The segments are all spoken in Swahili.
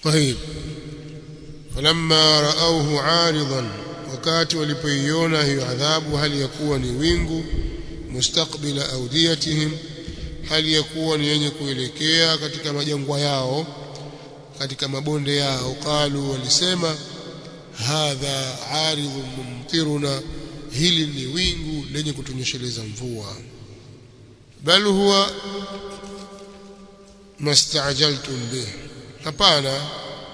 طيب فلما راوه عارضا wakati walipoiona hiyo adhabu hali ya kuwa ni wingu mustakbila audiyatihim hali ya kuwa ni yenye kuelekea katika majangwa yao katika mabonde yao qalu walisema hadha aridhun mumtiruna hili ni wingu lenye kutunyesheleza mvua bal huwa mastajaltum bih hapana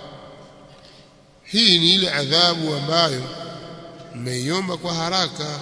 hii ni ile adhabu ambayo mmeiomba kwa haraka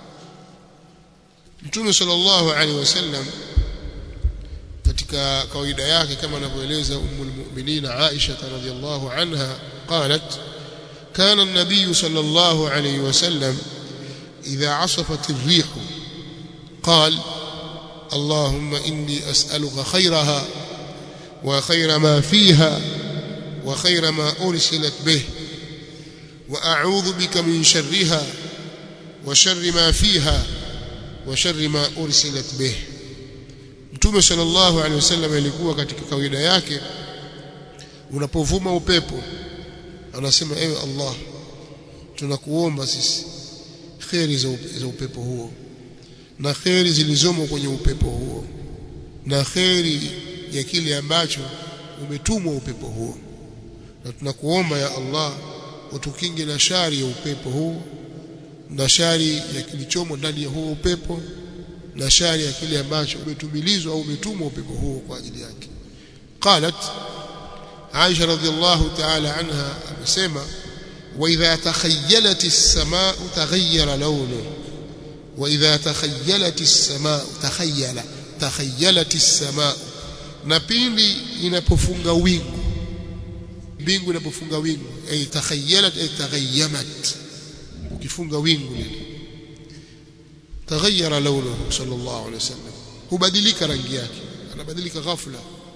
Mtume sallallahu alaihi wasallam katika kawaida yake kama anavyoeleza ummul mu'minin Aisha radhiyallahu anha qalat كان النبي صلى الله عليه وسلم إذا عصفت الريح قال اللهم إني أسألك خيرها وخير ما فيها وخير ما أرسلت به وأعوذ بك من شرها وشر ما فيها وشر ما أرسلت به Mtume sallallahu alaihi wasallam alikuwa katika kawaida yake unapovuma upepo anasema ewe Allah tunakuomba sisi kheri za, za upepo huo na kheri zilizomo kwenye upepo huo na kheri ya kile ambacho umetumwa upepo huo na tunakuomba ya Allah utukinge na shari ya upepo huu na shari ya kilichomo ndani ya huo upepo na shari ya kile ambacho umetumilizwa au umetumwa upepo huo kwa ajili yake qalat Aisha radhiallahu ta'ala anha amesema wa idha takhayyalat as-samaa taghayyara lawnu wa idha takhayyalat as-samaa takhayyala takhayyalat as-samaa na pindi inapofunga wingu mbingu inapofunga wingu ay takhayyalat ay taghayyamat ukifunga wingu lile taghayyara lawnuhu sallallahu alayhi wasallam hubadilika rangi yake anabadilika ghafla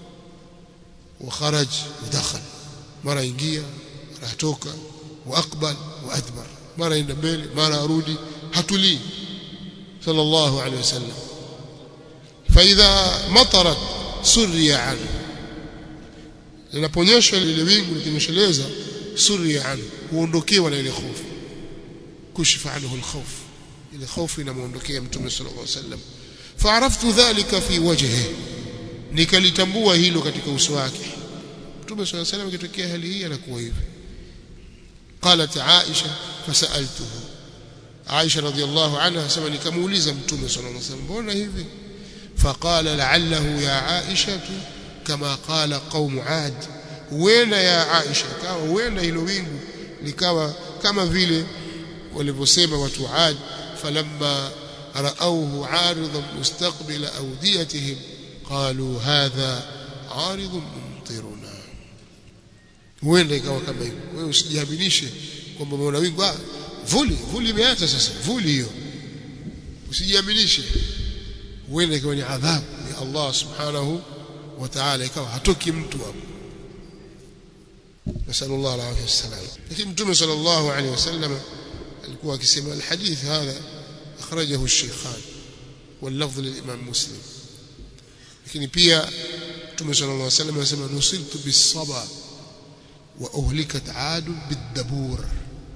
وخرج ودخل mara ingia mara atoka واقبل وادبر mara enda mbele mara arudi hatulii sallallahu alayhi wasallam فاذا مطرت سري عنه linaponyesha lile wingu likinyesheleza suri an huondokewa na ile hofu kushifa anhu alkhawf ile hofu inamuondokea mtume sallallahu alaihi wasallam faaraftu dhalika fi wajhihi nikalitambua hilo katika uso wake mtume sallallahu alaihi wasallam kitokea hali hii anakuwa hivi qalat aisha fasaltuhu aisha radhiallahu anha sema nikamuuliza mtume sallallahu alaihi wasallam mbona hivi فقال لعله يا عائشه kama qala qaumu ad huenda ya Aisha kawa huenda hilo wingu likawa kama vile walivyosema watu ad falamma raauhu aridan mustaqbila awdiyatihim qalu hadha aridun mumtiruna huenda ikawa kama hivyo wewe usijiaminishe kwamba umeona wingu ah vuli vuli imeanza sasa vuli hiyo usijiaminishe huenda ikawa ni adhabu ya Allah subhanahu wa ta'ala ikawa hatoki mtu hapo nasallallahu alayhi wasallam lakini mtume sallallahu alayhi wasallam alikuwa akisema alhadith hadha akhrajahu ash-shaykhan واللفظ للامام مسلم lakini pia mtume sallallahu alayhi wasallam anasema nusiltu bis-saba wa uhlikat 'ad bid-dabur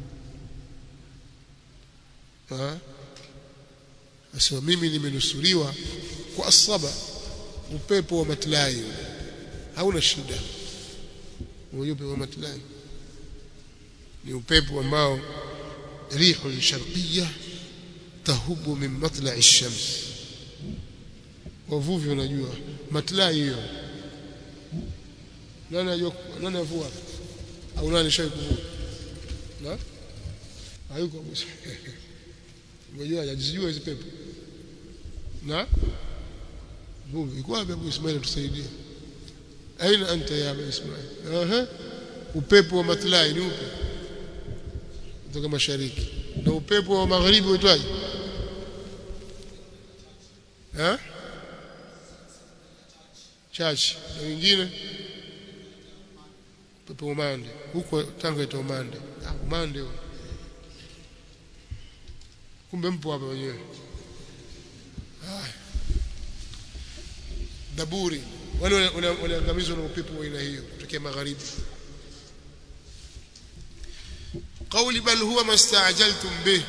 ha asema mimi nimenusuriwa kwa asaba upepo wa matlai hauna shida upepo wa matlai ni upepo ambao rihu sharqiyya tahubu min matla'i ash-shams wavuvi unajua matlai hiyo nani anajua nani avua au nani shai kuvua na hayuko unajua hajijua hizo pepo na vuvi iko wapi Abu Ismail tusaidie aina anta ya Abu Ismail aha upepo wa matlai ni upi kutoka mashariki na upepo wa magharibi uitwaje eh chachi na wengine upepo umande huko Tanga ita umande ah umande huo kumbe mpo hapa wenyewe haya daburi wale waliangamizwa na upepo wa aina hiyo kutokea magharibi قول بل هو ما استعجلتم به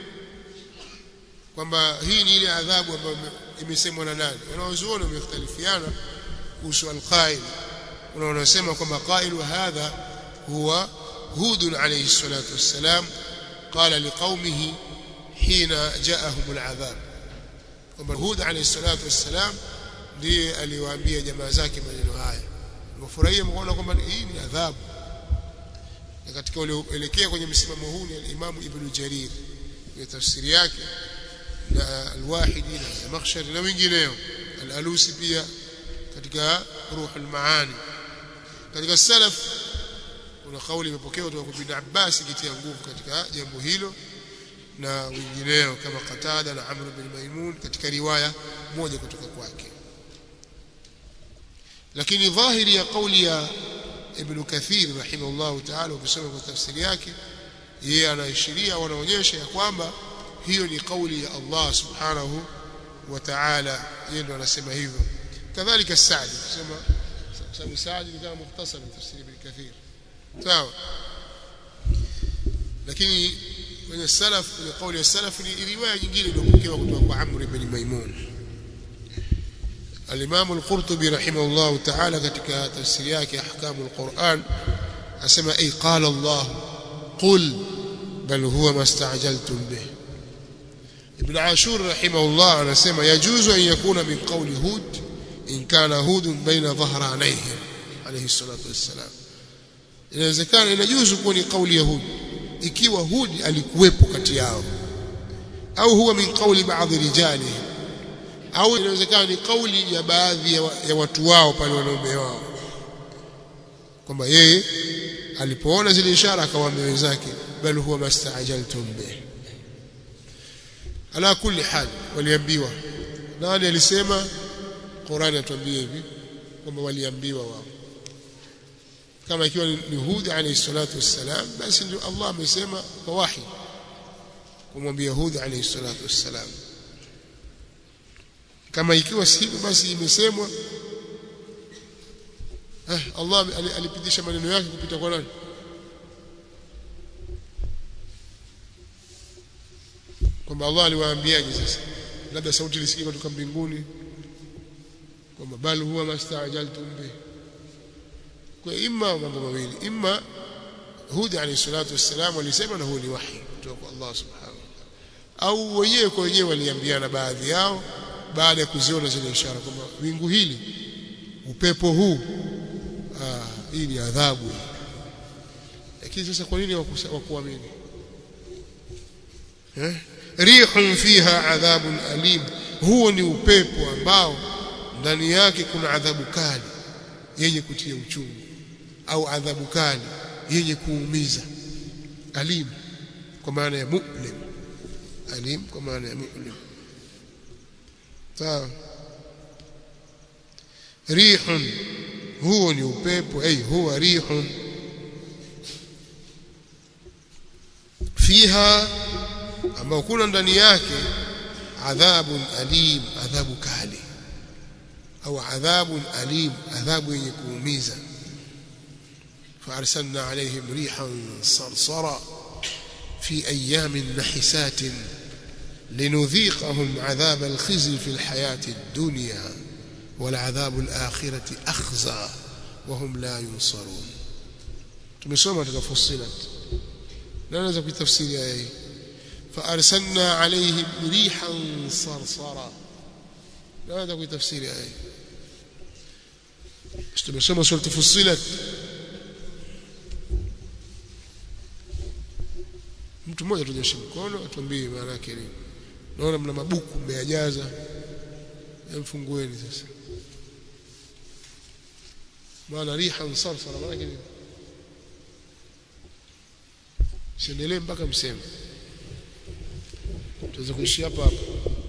kwamba hii ni ile adhabu ambayo imesemwa na nani wanaozuoni wamekhtalifiana kuhusu alqail wanaosema kwamba qailu hadha huwa hud alayhi salatu wassalam qala liqaumihi hina jaahum aladhab kwamba hud alayhi salatu wassalam ndiye aliwaambia jamaa zake maneno haya wafurahia mkaona kwamba hii ni adhabu na katika ulioelekea kwenye msimamo huu ni al-Imam Ibn Jarir kwa tafsiri yake na al-Wahidi na Zamakhshari na wengineo al-Alusi pia katika Ruhul Maani katika salaf kuna kauli imepokewa kutoka kwa Ibn Abbas ikitia nguvu katika jambo hilo na wengineo kama Qatada na Amr bin Maimun katika riwaya moja kutoka kwake lakini dhahiri ya kauli ya Ibn Kathir rahimahullahu ta'ala ukisoma kwa tafsiri yake yeye anaashiria wanaonyesha ya kwamba hiyo ni kauli ya Allah subhanahu wa ta'ala yeye ndo anasema hivyo kadhalika Saadi kusema sababu Saadi ni kama mukhtasar tafsiri Ibn Kathir sawa lakini kwenye salaf kwenye kauli ya salaf ni riwaya nyingine iliyopokewa kutoka kwa Amr ibn Maimun الإمام القرطبي رحمه الله تعالى katika tafsiri yake أحكام القرآن asema أي قال الله قل بل هو ما استعجلتم به ابن عاشور رحمه الله anasema يجوز أن يكون من قول هود إن كان هود بين ظهرانيهم عليه الصلاة والسلام inawezekana inajuzu kuwa ni kauli ya Hud ikiwa Hud alikuwepo kati yao au huwa min qawli ba'dhi rijalihim au inawezekana ni kauli ya baadhi ya, wa, ya watu wao pale wanaume wao kwamba yeye alipoona zile ishara akawaambia wenzake bal huwa mastaajaltum bih ala kulli hal waliambiwa nani alisema Qur'ani atuambia hivi kwamba waliambiwa wao kama ikiwa ni Hud alayhi salatu wassalam basi ndio Allah amesema kwa wahi kumwambia Hud alayhi salatu wassalam kama ikiwa sivyo basi imesemwa eh, Allah alipitisha maneno yake kupita kwa nani kwamba Allah aliwaambiaje sasa labda sauti ilisikika kutoka mbinguni kwamba bal huwa mastaajaltum bih kwa imma mambo mawili imma Hud alayhi salatu wassalam alisema na huo ni wahi kutoka kwa Allah subhanahu wa ta'ala au wenyewe kwa wenyewe waliambiana baadhi yao baada ya kuziona zile ishara kwamba wingu hili upepo huu ah, hii ni adhabu lakini sasa kwa nini wakuamini eh rihun fiha adhabun alim huo ni upepo ambao ndani yake kuna adhabu kali yenye kutia uchungu au adhabu kali yenye kuumiza alim kwa maana ya mu'lim alim kwa maana ya mu'lim sawa rihun huo ni upepo ay huwa rihun fiha ambao kuna ndani yake adhabun alim adhabu kali au adhabun alim adhabu yenye kuumiza فارسلنا عليهم ريحا صرصرا في ايام نحسات لنذيقهم عذاب الخزي في الحياه الدنيا والعذاب الاخره اخزى وهم لا ينصرون tumesoma katika fusilat na naweza kuitafsiri aya hii فارسلنا عليهم ريحا صرصرا naweza kuitafsiri aya hii tumesoma sura fusilat mtu mmoja tunyoshe mkono atuambie maana yake nini naona mna mabuku mmeyajaza mfungueni sasa maana riha sarsara maana yake nini siendelee mpaka mseme tuweze kuishi hapa hapa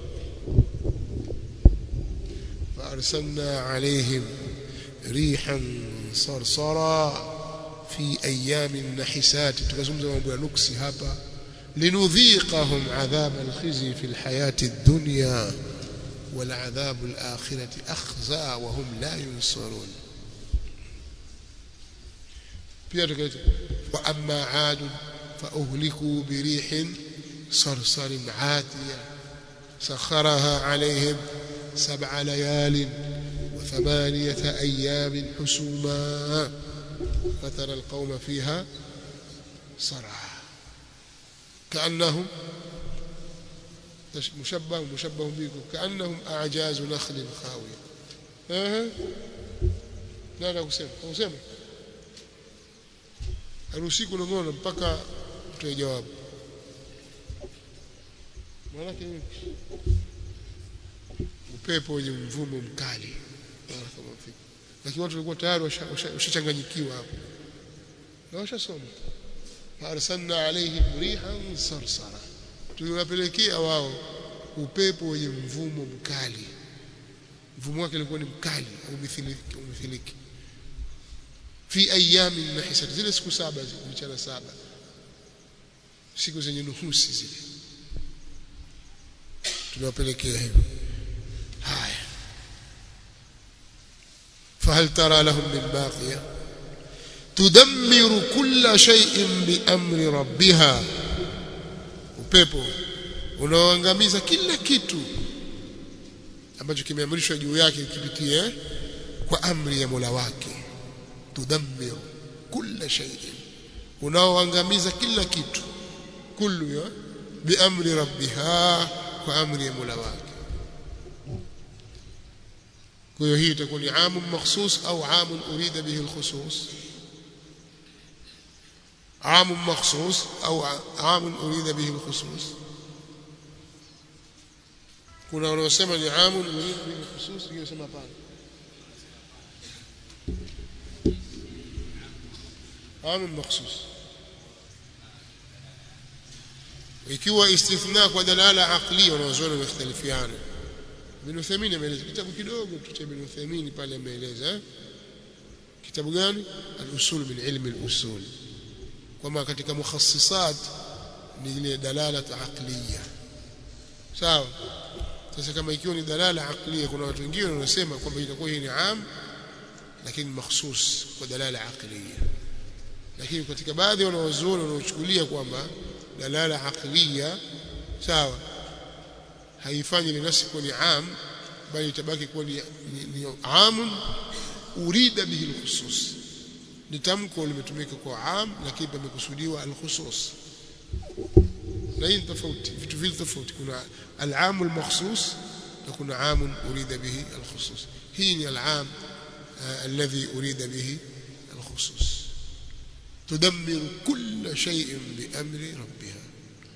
فأرسلنا عليهم ريحا صرصرا في أيام نحسات تكزمز mambo ya nuksi hapa لنذيقهم عذاب الخزي في الحياة الدنيا والعذاب الآخرة أخزى وهم لا ينصرون pia tukaita wa amma aad فأهلكوا بريح صرصر عاتية سخرها عليهم سبع ليال وثمانية أيام حسوما فترى القوم فيها صرعى كأنهم مشبه مشبه بكم كأنهم أعجاز نخل خاوية أه. لا لا kusema kusema haruhusi kunong'ona mpaka mtoe jawabu maanake upepo wenye mvumo mkali lakini watu walikuwa tayari washachanganyikiwa hapo na washasoma faarsalna alaihim rihan sarsara tuliwapelekea wao upepo wenye mvumo mkali mvumo wake ulikuwa ni mkali umithiliki fi ayamin nahisat zile siku saba mchana saba siku zenye nuhusi zile tunawapelekea hivyo haya فهل ترى لهم من باقية تدمر كل شيء بأمر ربها upepo unaoangamiza kila kitu ambacho kimeamrishwa juu yake kipitie kwa amri ya Mola wake tudammiru kulla shay'in unaoangamiza kila kitu kullu ya biamri rabbiha kwa amri ya Mola wake kwa hiyo hii itakuwa ni amu makhsus au amu urida bihi alkhusus عام مخصوص أو عام أريد به الخصوص kuna wanaosema ni amu urida bihi alkhusus hiyo sema pale عام مخصوص ikiwa istithna kwa dalala aqli wanaozuoni wamekhtalifiana Ibn Uthaymeen ameeleza kitabu kidogo tu cha Ibn Uthaymeen pale ameeleza kitabu gani al-usul min ilmi al-usul kwamba katika mukhassisat ni ile dalala aqliya sawa sasa kama ikiwa ni dalala aqliya kuna watu wengine wanasema kwamba itakuwa hii ni am lakini makhsus kwa dalala aqliya lakini katika baadhi wanawazuoni wanaochukulia kwamba dalala aqliya sawa haifanyi linasi kuwa ni am bali itabaki kuwa ni, ni, ni amun urida bihi alkhusus ni tamko limetumika kwa am lakini pamekusudiwa alkhusus na hii tofauti vitu vile tofauti kuna al-am al-makhsus na kuna am urida bihi al-khusus hii ni al-am alladhi urida bihi al-khusus تدمر كل شيء بأمر ربها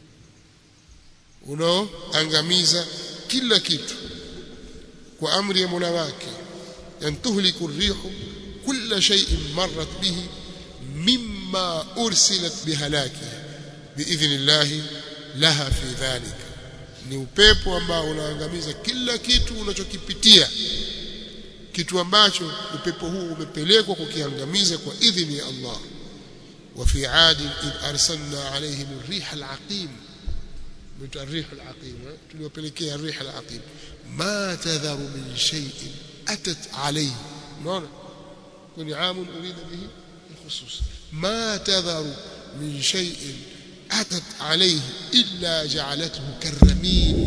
unaoangamiza kila kitu kwa amri ya Mola wake yantuhliku rihu kulla shay'in marrat bihi mimma ursilat bihalaki biidhnillah laha fi dhalika ni upepo ambao unaangamiza kila kitu unachokipitia kitu ambacho upepo huu umepelekwa kukiangamiza kwa idhini ya Allah وفي عاد إذ أرسلنا عليهم الريح العقيم الريح العقيم تلوبلكيه الريح العقيم ما تذر من شيء أتت عليه نعم كن عام أريد به الخصوص ما تذر من شيء أتت عليه إلا جعلته كالرميم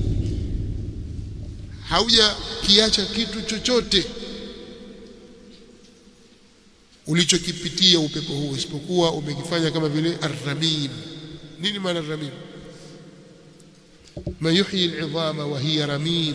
hauja kiacha kitu chochote ulichokipitia upepo huu isipokuwa umekifanya kama vile arramim nini maana arramim ma yuhyi al'idhama wa hiya ramim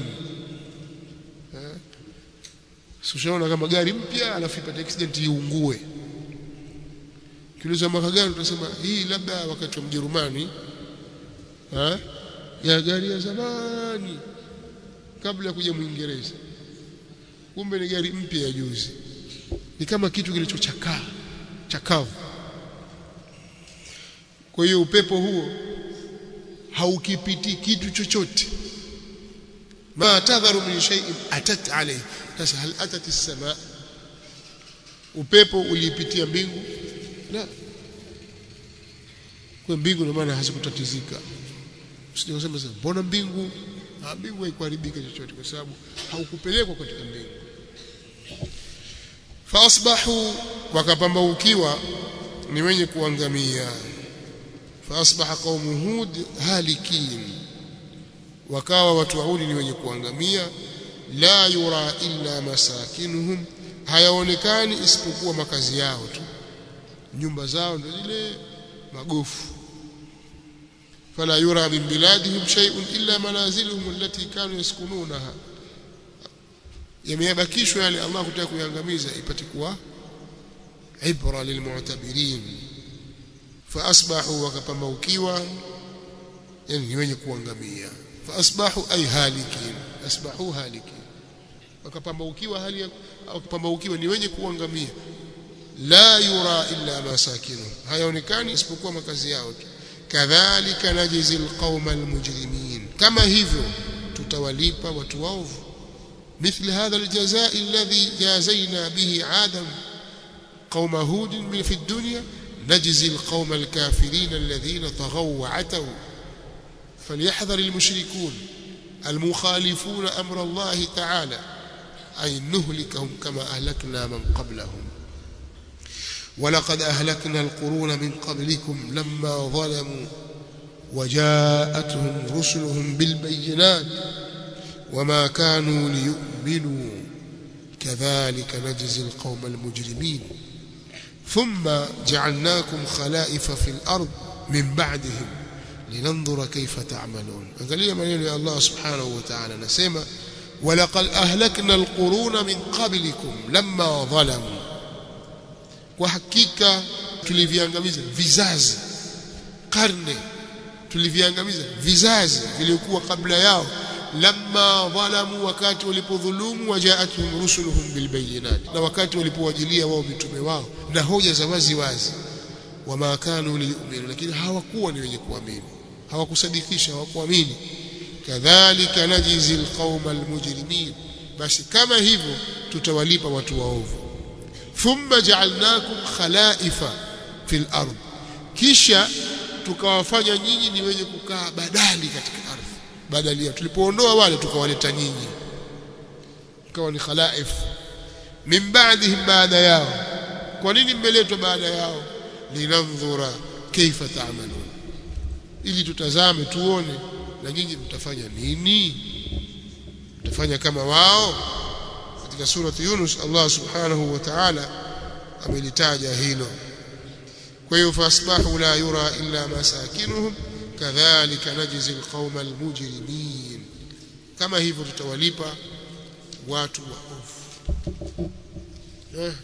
Sushaona kama gari mpya alafu ipate accident iungue. Kiuliza mwaka gani utasema hii labda wakati wa Mjerumani ha? ya gari ya zamani kabla ya kuja Mwingereza. Kumbe ni gari mpya ya juzi. Ni kama kitu kilichochakaa, chakavu. Kwa hiyo upepo huo haukipiti kitu chochote. Ma tadharu min shay'in atat alayhi sasa hal atat as-sama upepo uliipitia mbingu la kwa mbingu ndio maana hazikutatizika usije kusema sasa mbona mbingu ha mbingu haikuharibika chochote kwa sababu haukupelekwa katika mbingu faasbahu wakapambaukiwa ni wenye kuangamia faasbaha qaumu hud halikin wakawa watu wa Hudi ni wenye kuangamia la yura illa masakinuhum hayaonekani isipokuwa makazi yao tu nyumba zao ndio zile magofu fala yura min biladihim shay'un illa manaziluhum allati kanu yaskununaha yamebakishwa yale Allah kutaka kuyangamiza ipate kuwa ibra lilmu'tabirin faasbahu wakapambaukiwa yani ni wenye kuangamia faasbahu ay halikin asbahu halikin wakapambaukiwa hali wakapambaukiwa ni wenye kuangamia la yura illa masakinu hayaonekani isipokuwa makazi yao tu kadhalika najzi alqauma almujrimin kama hivyo tutawalipa watu waovu مثل هذا الجزاء الذي جازينا به عادا قوم هود في الدنيا نجزي القوم الكافرين الذين طغوا وعتوا فليحذر المشركون المخالفون أمر الله تعالى أن نهلكهم كما أهلكنا من قبلهم ولقد أهلكنا القرون من قبلكم لما ظلموا وجاءتهم رسلهم بالبينات وما كانوا ليؤمنوا كذلك نجزي القوم المجرمين ثم جعلناكم خلائف في الأرض من بعدهم لننظر كيف تعملون angalia maneno ya Allah subhanahu wa ta'ala nasema walaqad ahlakna alquruna min qablikum lamma zalamu kwa hakika tuliviangamiza vizazi karne tuliviangamiza vizazi vilivyokuwa kabla yao lamma dhalamu wakati walipodhulumu wajaatuhum rusuluhum bilbayinat na wakati walipowajilia wao mitume wao na hoja za wazi wazi wama kanu liyuminu lakini hawakuwa ni wenye kuamini hawakusadikisha hawakuamini kadhalika najizi alqauma almujrimin basi kama hivyo tutawalipa watu waovu thumma ja'alnakum khalaifa fil ard kisha tukawafanya nyinyi ni wenye kukaa badali katika ardhi badalia tulipoondoa wale tukawaleta nyinyi ikawa ni khalaif min ba'dihim baada yao kwa nini mmeletwa baada yao linandhura kaifa ta'malun ili tutazame tuone na nyinyi mtafanya nini mtafanya kama wao katika surati Yunus Allah subhanahu wa ta'ala amelitaja hilo kwa hiyo fasbahu la yura illa masakinuhum kadhalika najzi alqauma almujrimin kama hivyo tutawalipa watu waovu eh.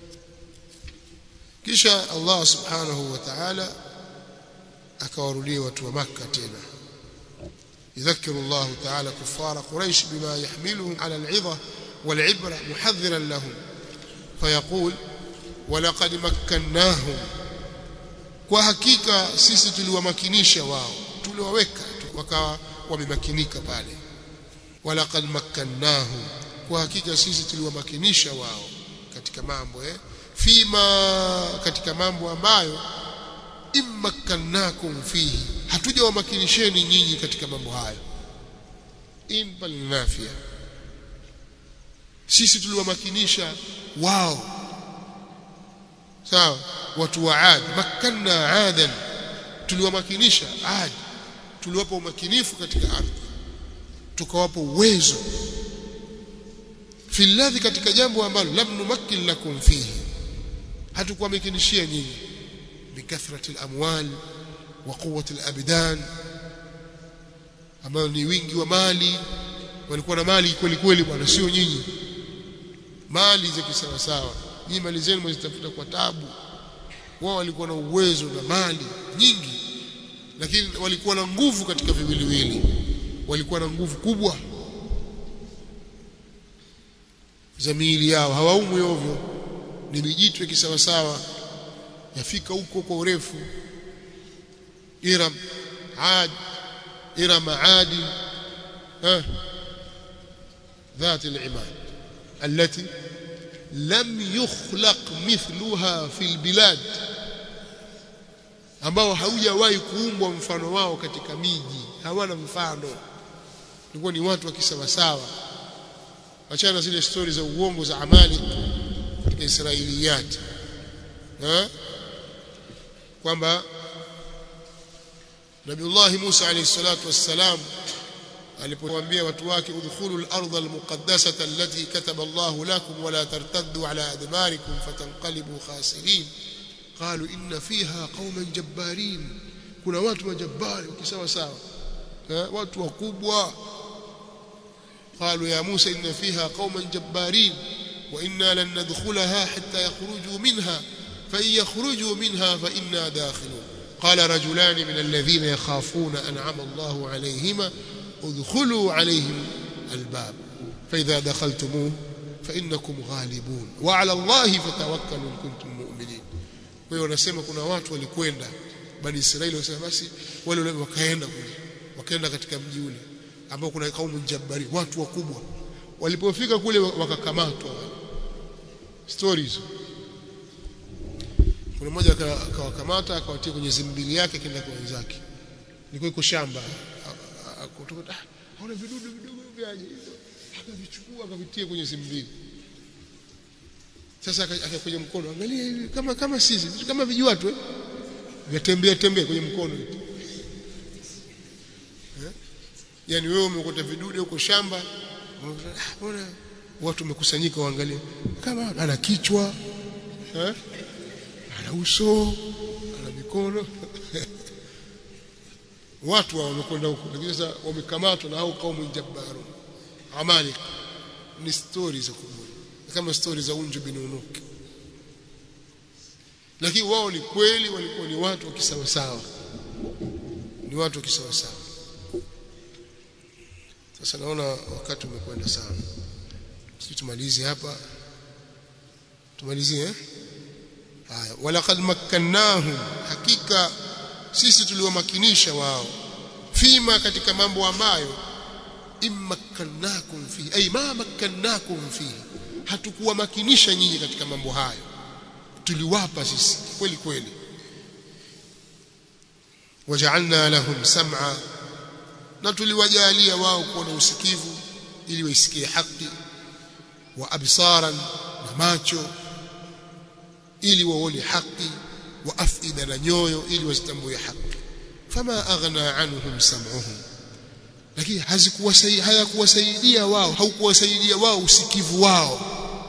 kisha Allah subhanahu wa ta'ala akawarudia watu wa Makka tena يذكر الله تعالى كفار قريش بما يحملهم على العظة والعبرة محذرا لهم فيقول ولقد مكناهم kwa hakika sisi tuliwamakinisha wao tuliwaweka wakawa wamemakinika pale walaqad makkannahum kwa hakika sisi tuliwamakinisha wao katika mambo eh fima katika mambo ambayo immakkannakum fihi hatujawamakinisheni nyinyi katika mambo hayo in bal nafia sisi tuliwamakinisha wao sawa watu wa Ad makkanna adan tuliwamakinisha Ad tuliwapa umakinifu katika ardhi tukawapa uwezo filadhi katika jambo ambalo lam numakkin lakum fihi hatukuwamakinishia nyinyi bikathrati alamwal wa quwwati alabdan ambayo ni wingi wa mali walikuwa na mali kweli kweli bwana sio nyinyi mali za kisawa sawa nyinyi mali zenu mzitafuta kwa tabu wao walikuwa na uwezo na mali nyingi lakini walikuwa na nguvu katika viwiliwili walikuwa na nguvu kubwa za miili yao hawaumwi ovyo ni mijitwe kisawasawa yafika huko kwa urefu Iram Ad Iram Adi ها ذات العماد التي لم يخلق مثلها في البلاد ambao haujawahi kuumbwa mfano wao katika miji hawana mfano ilikuwa ni watu wa kisawasawa achana zile stori za uongo za amali katika Israiliyat kwamba Nabiullah Musa alayhi salatu wassalam alipowaambia watu wake udkhulul ardha almuqaddasata allati kataba Allah lakum wala tartaddu ala adbarikum fatanqalibu khasirin qalu inna fiha qauman jabbarin kuna watu majabbari ukisawa sawa watu wakubwa قالوا يا موسى إن فيها قوما جبارين وإنا لن ندخلها حتى يخرجوا منها فإن يخرجوا منها فإنا داخلون قال رجلان من الذين يخافون أنعم الله عليهما ادخلوا عليهم الباب فإذا دخلتموه فإنكم غالبون وعلى الله فتوكلوا إن كنتم مؤمنين kwa wanasema kuna watu walikwenda bani Israeli wasema basi wale wale wakaenda kule wakaenda katika mji ule ambao kuna kaumu jabbari watu wakubwa walipofika kule wakakamatwa stories kuna mmoja akawakamata akawatia kwenye zimbili yake kenda kwa wenzake nilikuwa iko shamba kutoka haona vidudu vidogo vyaje hivyo akavichukua akavitia kwenye zimbili sasa akakuja mkono angalia hivi kama kama sisi kama vijua tu vyatembea tembea kwenye mkono eh? yani wewe umekuta vidudu huko shamba mbona watu wamekusanyika waangalie kama ana kichwa eh? ana uso ana mikono watu wamekwenda huko lakini sasa wamekamatwa na hao kaumu jabbaru amalik ni stories za kubwa kama stories za unju bin unuk lakini wao ni kweli walikuwa ni watu wa kisawasawa ni watu wa kisawasawa sasa naona wakati umekwenda sana sisi tumalize hapa tumalizie eh haya walaqad makkannahum hakika sisi tuliwamakinisha wao fima katika mambo ambayo immakkannakum fi ay ma makkannakum fi hatukuwamakinisha nyinyi katika mambo hayo tuliwapa sisi kweli kweli waja'alna lahum sam'a na tuliwajalia wao kuwa na usikivu ili waisikie haki wa absaran na macho ili waone haki wa afida na nyoyo ili wazitambue haki fama aghna anhum sam'uhum lakini hazikuwasaidia hayakuwasaidia wao haukuwasaidia wao usikivu wao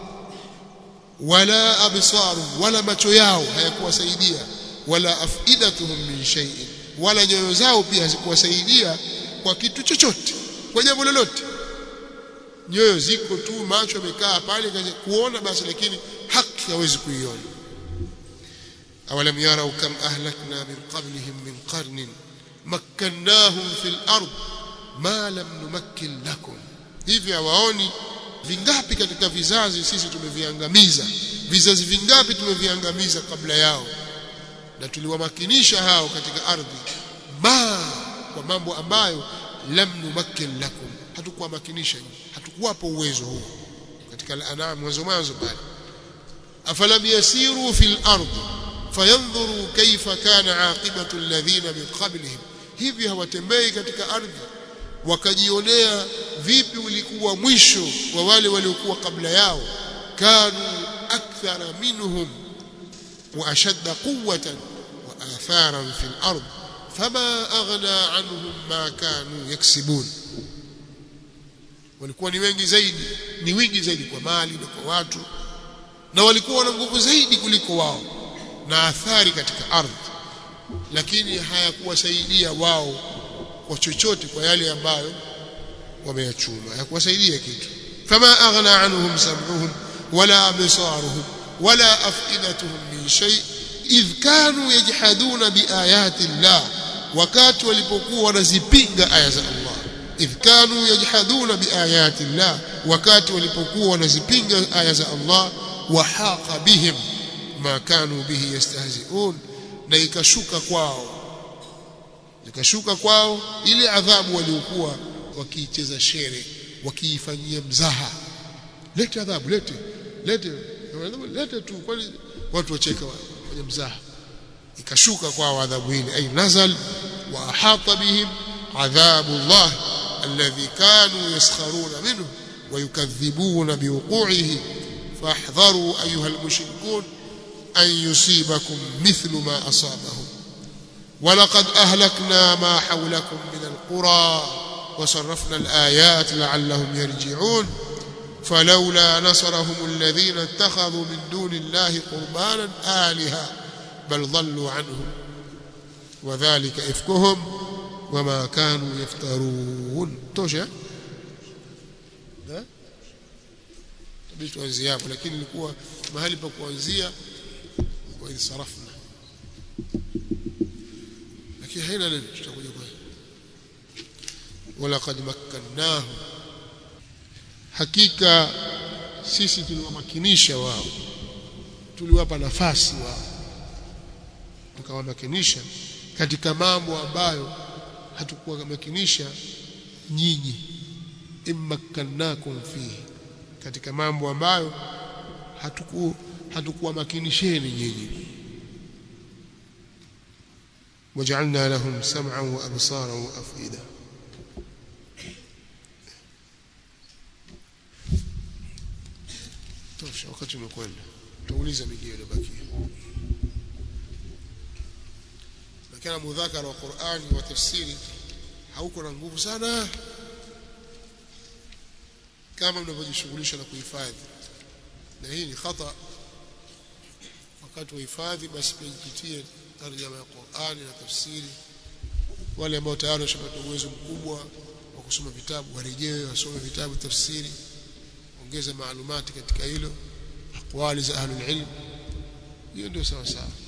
wala absaru wala macho yao hayakuwasaidia wala afidatuhum min shay'in wala nyoyo zao pia hazikuwasaidia kwa kitu chochote kwa jambo lolote nyoyo ziko tu macho yamekaa pale kuona basi lakini haki hawezi kuiona awalam yarau kam ahlakna min qablihim min qarnin makkannahum fil ard ma lam numakkin lakum hivi hawaoni vingapi katika vizazi sisi tumeviangamiza vizazi vingapi tumeviangamiza kabla yao na tuliwamakinisha hao katika ardhi ma kwa mambo ambayo lam numakkin lakum hatukuwamakinisha hatukuwapo uwezo huo katika al-an'am mwanzo mwanzo pale afalam yasiru fil ard fayanzuru kayfa kana aqibatu alladhina min qablihim hivi hawatembei katika ardhi wakajionea vipi ulikuwa mwisho wa wale waliokuwa kabla yao kanu akthara minhum wa ashadda quwwatan wa atharan fil ard fama aghna anhum ma kanu yaksibun walikuwa ni wengi zaidi ni wingi zaidi kwa mali na kwa watu na walikuwa na nguvu zaidi kuliko wao na athari katika ardhi lakini hayakuwasaidia wao kwa chochote kwa yale ambayo wameyachuma hayakuwasaidia kitu fama aghna anhum sam'uhum wala absaruhum wala afidatuhum min shay idh kanu yajhaduna biayati llah wakati walipokuwa wanazipinga aya za Allah idh kanu yajhaduna biayati llah wakati walipokuwa wanazipinga aya za Allah wa haqa bihim ma kanu bihi yastahzi'un na ikashuka kwao ikashuka kwao ile adhabu waliokuwa wakiicheza shere wakiifanyia mzaha lete adhabu lete lete lete tu kwani watu wacheka kwenye mzaha ikashuka kwao adhabu ile ay nazal wa ahata bihim adhabu Allah alladhi kanu yaskharuna minhu ويكذبون بوقوعه فاحذروا أيها المشركون أن يصيبكم مثل ما أصابهم ولقد أهلكنا ما حولكم من القرى وصرفنا الآيات لعلهم يرجعون فلولا نصرهم الذين اتخذوا من دون الله قربانا آلهة بل ضلوا عنهم وذلك إفكهم وما كانوا يفترون توشى tabii tuanzie hapo lakini ilikuwa mahali pa kuanzia wa insarafna lakini haina neno tutakuja kwa walaqad makkannahu hakika sisi tuliwamakinisha wao tuliwapa nafasi wao tukawamakinisha katika mambo ambayo hatukuwa makinisha nyinyi immakkannakum fihi katika mambo ambayo hatuku hatukuwa makinisheni nyinyi waj'alna lahum sam'an wa absaran wa afida tosha wakati umekwenda tuuliza mingine iliyobakia lakini mudhakara wa Qur'ani wa tafsiri hauko na nguvu sana kama mnavyojishughulisha na kuhifadhi na hii ni khata wakati wa hifadhi basi pia jipitie tarjama ya Qur'ani na tafsiri wale ambao tayari washapata uwezo mkubwa wa kusoma vitabu warejee wasome vitabu tafsiri ongeza maalumati katika hilo aqwali za ahlul ilm hiyo ndio sawa sawa